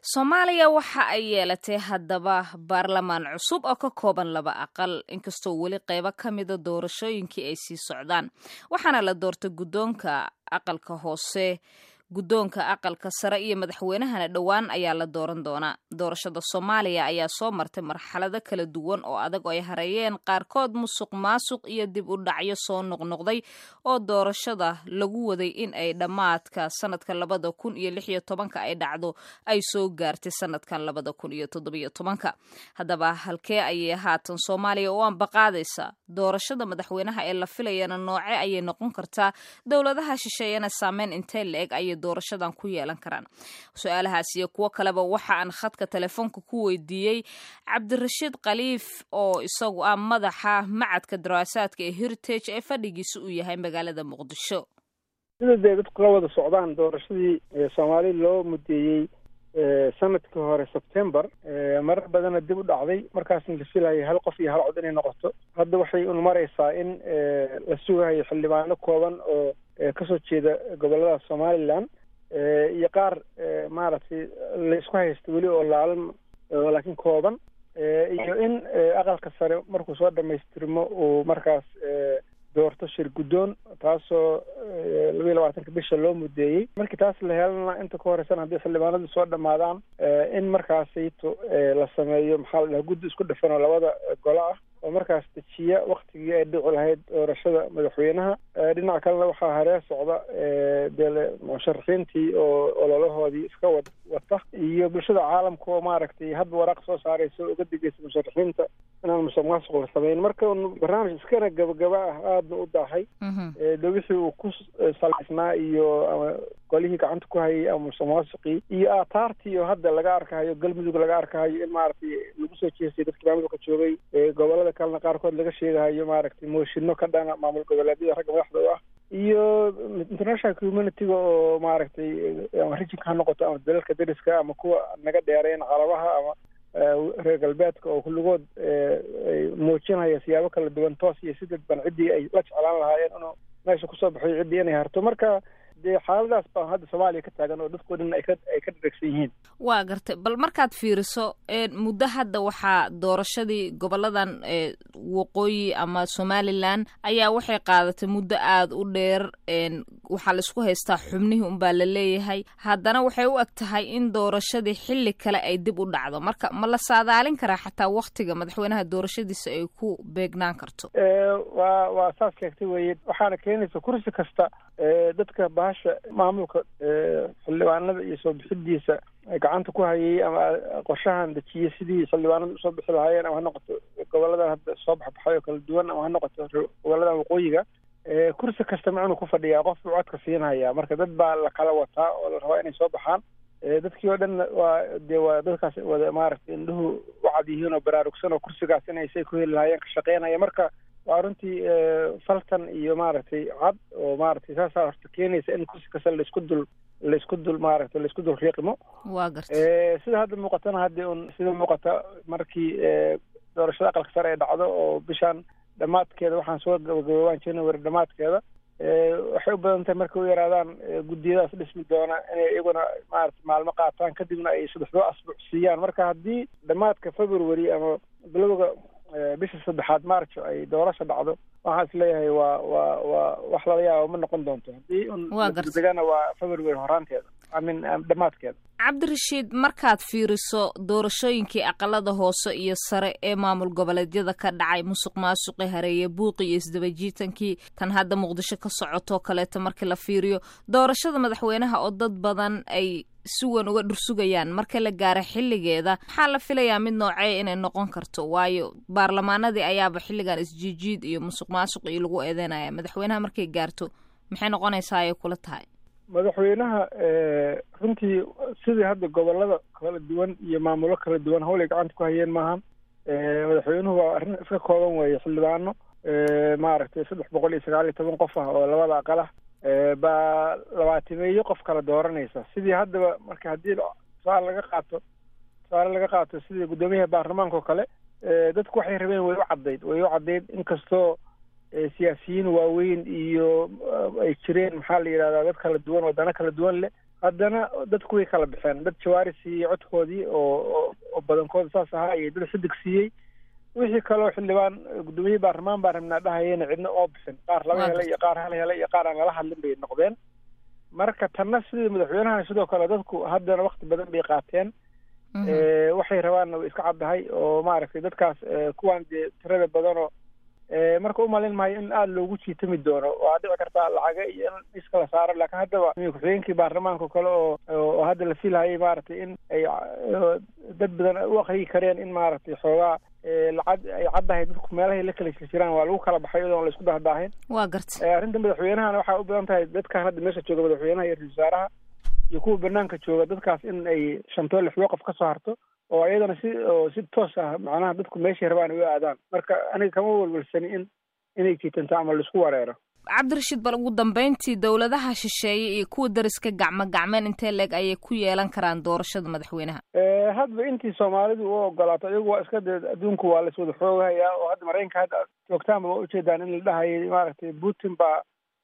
soomaaliya waxa ay yeelatay haddaba baarlamaan cusub oo ka kooban laba aqal inkastoo weli qaybo ka mida doorashooyinkii ay sii socdaan waxaana la doortay guddoonka aqalka hoose guddoonka aqalka sare iyo madaxweynahana dhowaan ayaa la dooran doonaa doorashada soomaaliya ayaa soo martay marxalado kala duwan oo adag oo ay hareeyeen qaarkood musuq maasuq iyo dib u dhacyo soo noqnoqday oo doorashada lagu waday in ay dhammaadka sanadka labada kun iyo lix iyo tobanka ay dhacdo ay soo gaartay sanadkan labada kun iyo toddobiyo tobanka haddaba halkee ayay haatan soomaaliya u ambaqaadaysa doorashada madaxweynaha ee la filayana nooce ayay noqon kartaa dowladaha shisheeyana saameyn intee la-eg ayay doorashadan ku yeelan karaan su-aalahaas iyo kuwo kaleba waxa aan khadka telefoonka ku weydiiyey cabdirashiid khaliif oo isagu ah madaxa macadka daraasaadka ee heritage ee fadhigiisa uu yahay magaalada muqdisho sida dee dadku la wada socdaan doorashadii soomaali loo mudeeyey sanadkii hore sebtember marar badana dib u dhacday markaasna la filayay hal qof iyo hal cod inay noqoto hadda waxay un maraysaa in la sugahayo xildhibaano kooban oo kasoo jeeda gobolada somalilan iyo qaar maaragtay laysku haysta weli oo laalan laakiin kooban iyo in aqalka sare markuu soo dhamaystirmo uu markaas doorto shir guddoon taasoo labayo labaatanka bisha loo mudeeyey markii taas la helana inta ka horeysan haddii xildhibaanadu soo dhamaadaan in markaasayto la sameeyo maxaa la dhaha guddi isku dhafan oo labada golo ah oo markaas dejiya waktigii ay dhici lahayd doorashada madaxweynaha dhinaca kalena waxaa haree socda dee musharaxiintii oo ololahoodii iska wad wata iyo bulshada caalamka oo maaragtay hadba waraaq soo saaraysa uga digaysa musharaxiinta inaan musuq maasuq la samayn marka un barnaamij iskana gabagaba ah aadna u daahay de wixii uu ku salaysnaa iyo ama golihii gacanta ku hayay ama musuq maasuqii iyo aataartii oo hadda laga arkahayo galmudug laga arkahayo in maaragtay lagu soo jeestay dadkii maamulka joogay gobolada kalena qaarkood laga sheegahayo maaragtay mooshinno ka dhana maamul goboleedyada ragga madaxda u ah iyo international communityga oo maaragtay ama rijinka ha noqoto ama dalalka dariska ama kuwa naga dheereen carabaha ama reer galbeedka oo kulligood muujinaya siyaabo kala duwan toos iyo si dadban ciddii ay la jeclaan lahaayeen inuu meesha kusoo baxayo ciddii inay harto marka dee xaaladaas baa hadda soomaaliya ka taagan oo dadkoo dhan ay ka ay ka dharagsan yihiin waa gartay bal markaad fiiriso muddo hadda waxaa doorashadii goboladan waqooyi ama somalilan ayaa waxay qaadatay muddo aada u dheer waxaa laisku haystaa xubnihii unbaa la leeyahay haddana waxay u eg tahay in doorashadii xilli kale ay dib u dhacdo marka ma la saadaalin karaa xataa waktiga madaxweynaha doorashadiisa ay ku beegnaan karto waa waa saas sheegtay weye waxaana keenaysa kursi kasta dadka bahasha maamulka xildhibaanada iyo soo bixidiisa gacanta ku hayay ama qorshahan dejiyey sidii xildhibaanada usoo bixi lahaayeen ama ha noqoto goboladan hadda soo baxbaxay oo kala duwan ama ha noqoto goboladan waqooyiga kursi kasta macnuu ku fadhiyaa qof buu codka siinhayaa marka dad baa la kala wataa oo la rabaa inay soo baxaan dadkii oo dhan waa dee waa dadkaas wada maaragtay indhuhu u cad yihiin oo baraarugsan oo kursigaas inay say ku heli lahaayeen ka shaqeynaya marka waa runtii faltan iyo maaragtay cad oo maaragtay saasaa horta keenaysa in kursi kasta laisku dul laisku dul maaragtay laisku dul riiqmo waa garta sida hadda muuqatana haddii un sida muuqata markii doorashada aqalka sare ay dhacdo oo bishaan dhammaadkeeda waxaan soo gabagaboobaan january dhammaadkeeda waxay u badan tahay markay u yaraadaan guddiyadaas dhismi doona inay iyaguna maaragtay maalmo qaataan kadibna ay saddexdoo asbuuc siiyaan marka haddii dhammaadka february ama bilowga bisha saddexaad marjo ay doorasha dhacdo waxaan is leeyahay waa waa waa wax lala yaaba ma noqon doonto haddii un degana waa february horaanteeda amin dhammaadkeeda cabdirashiid markaad fiiriso doorashooyinkii aqalada hoose iyo sare ee maamul goboleedyada ka dhacay musuq maasuqi hareeye buuqi iyo isdabajiitankii tan hadda muqdisho ka socotoo kaleeto markii la fiiriyo doorashada madaxweynaha oo dad badan ay si weyn uga dhursugayaan marka la gaaro xilligeeda maxaa la filayaa mid noocee inay noqon karto waayo baarlamaanadii ayaaba xilligan isjiijiid iyo musuq maasuq iyo lagu eedeynaya madaxweynaha markay gaarto maxay noqonaysaa ayay kula tahay madaxweynaha runtii sidii hadda gobolada kala duwan iyo maamulo kala duwan hawlay gacanta ku hayeen maahan madaxweynuhu waa arrin iska kooban weeye xildhibaano maaragtay saddex boqol iyo sagaal iyo toban qof ah oo labada aqal ah baa labaatimeeyo qof kala dooranaysa sidii haddaba marka haddii tusaale laga qaato tusaale laga qaato sidii guddoomiyaha baarlamaanka oo kale dadku waxay rabeen way u caddayd way u caddayd inkastoo siyaasiyiin waaweyn iyo ay jireen maxaa la yidhahdaa dad kala duwan wadano kala duwan leh haddana dadku way kala baxeen dad jawaari siiyey codkoodii oo oo badankooda saas ahaa iyo dad xidig siiyey wixii kaloo xildhibaan guddoomiyihii baarlamaan baa rabnaa dhahayena cidna oo bixin qaar laba hele iyo qaar hal hele iyo qaar aan lala hadlin bay noqdeen marka tanna sidii madaxweynahan sidoo kale dadku haddana wakti badan bay qaateen waxay rabaanna way iska caddahay oo maaragtay dadkaas kuwaan dee tirada badanoo marka umalin maayo in aada loogu jiitami doono waa dhici kartaa lacaga iyo in iska la saaro laakiin haddaba ku-xigeenkii baarlamaanka kale oo oo hadda la filhayay maaragtay in ay dad badan u aqriyi kareen in maaragtay xoogaa lacag ay caddahay dadku meelahay la kala jirjiraan waa lagu kala baxay iyadoon la isku dahdaahin waa garta arrinta madaxweynahana waxaa u badan tahay dadkan hadda meesha jooga madaxweynaha iyo ra-isul wasaaraha iyo kuwa banaanka jooga dadkaas in ay shantoo lixdoo qof ka soo harto oo iyadana si oo si toos ah macnaha dadku meeshay rabaan ay u aadaan marka aniga kama welwelsani in inay jiitanto ama laisku wareero cabdirashiid bal ugu dambeyntii dowladaha shisheeye iyo kuwa dariska gacmo gacmeen intee leeg ayay ku yeelan karaan doorashada madaxweynaha hadba intii soomaalidu u ogolaato iyagu waa iska dee adduunku waa laiswada xoogahayaa oo hadda maraykanka hadda joogtaanba waa ujeedaan in la dhahayay maaragtay putin baa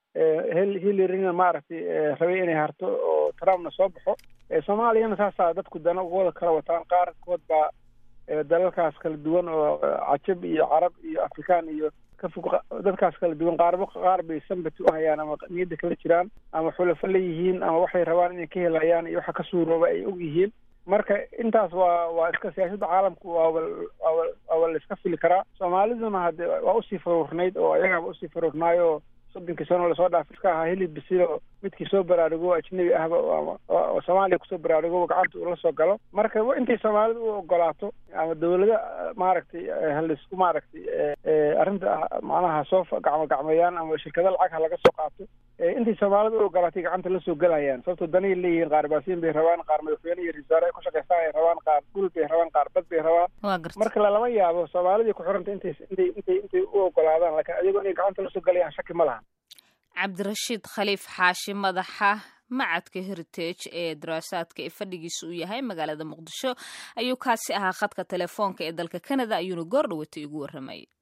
hillarina maaragtay rabay inay harto oo trumpna soo baxo soomaaliyana saasaa dadku dana ugawada kala wataan qaarkood baa dalalkaas kala duwan oo cajab iyo carab iyo afrikaan iyo ka fog dadkaas kala duwan qaarba qaar bay sambati u hayaan ama niyadda kala jiraan ama xulafo la yihiin ama waxay rabaan inay ka helayaan iyo waxa ka suurooba ay og yihiin marka intaas waa waa iska siyaasadda caalamku waaba waaba waaba la iska fili karaa soomaaliduna hadde waa usii faruurnayd oo ayagaaba usii faruurnaayo soddonkii sano lasoo dhaaf iska ahaa hilib bisil midkii soo baraarugo ajnabi ahba oo soomaaliya kusoo baraarugo gacanta uu la soo galo marka intay soomaalida u ogolaato ama dawlada maaragtay halaisku maaragtay arrinta macnaha soo gacmo gacmeeyaan ama shirkado lacag ha laga soo qaato intay soomaalida u ogolaatay gacanta la soo gelayaan sababtoo danay leeyihiin qaar baasiin bay rabaan qaar madaxweyne iyo risaare ay ku shaqaystaan ay rabaan qaar dhul bay rabaan qaar bad bay rabaan marka lalama yaabo soomaalidii ku xiranta intay intay intay intay u ogolaadaan laakiin ayagoo inay gacanta lasoo gelayaan shaki ma laha cabdirashiid khaliif xaashi madaxa macadka heritage ee daraasaadka ee fadhigiisa uu yahay magaalada muqdisho ayuu kaasi ahaa khadka telefoonka ee dalka canada ayuuna goor dhawatay ugu warramayay